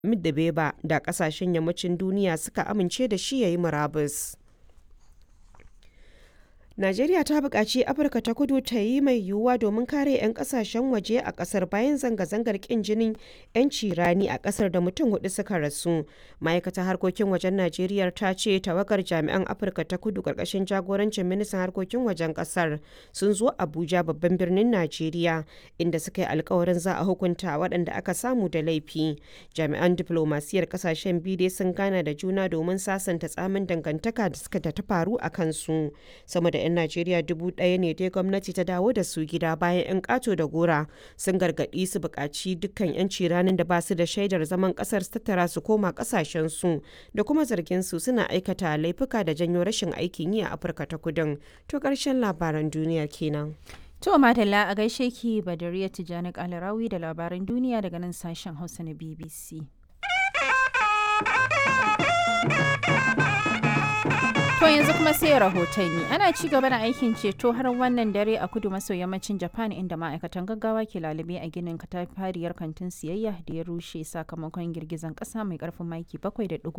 Dbeba da kasashen yammacin duniya suka amince da shi ya yi murabus. Najeriya ta buƙaci Afirka ta kudu ta yi mai yiwuwa domin kare 'yan ƙasashen waje a ƙasar bayan zanga-zangar ƙin jinin 'yanci rani a ƙasar da mutum hudu suka rasu. Ma'aikatar harkokin wajen Najeriya ta ce tawagar jami'an Afirka ta kudu ƙarƙashin jagorancin ministan harkokin wajen ƙasar sun zo Abuja babban birnin Najeriya inda suka yi alkawarin za a hukunta waɗanda aka samu da laifi. Jami'an diflomasiyyar ƙasashen biyu dai sun gana da juna domin sasanta tsamin dangantaka da suka ta faru a kansu. Sama da 'yan Najeriya dubu ɗaya ne dai gwamnati ta dawo da su gida bayan 'yan ƙato da gora sun gargaɗi su buƙaci dukkan 'yanci ranar da ba su da shaidar zaman ƙasar su tattara su koma ƙasashen su da kuma zargin su suna aikata laifuka da janyo rashin aikin yi a Afirka ta Kudin. To ƙarshen labaran duniyar kenan. To Madalla a gaishe ki Badariya Tijjani Kalarawi da labaran duniya daga nan sashen Hausa na BBC. To yanzu kuma sai rahotanni ana ci gaba da aikin ceto har wannan dare a kudu maso yammacin Japan inda ma'aikatan gaggawa ke lalube a ginin katafariyar kantin siyayya da ya rushe sakamakon girgizan kasa mai karfin maki 7.1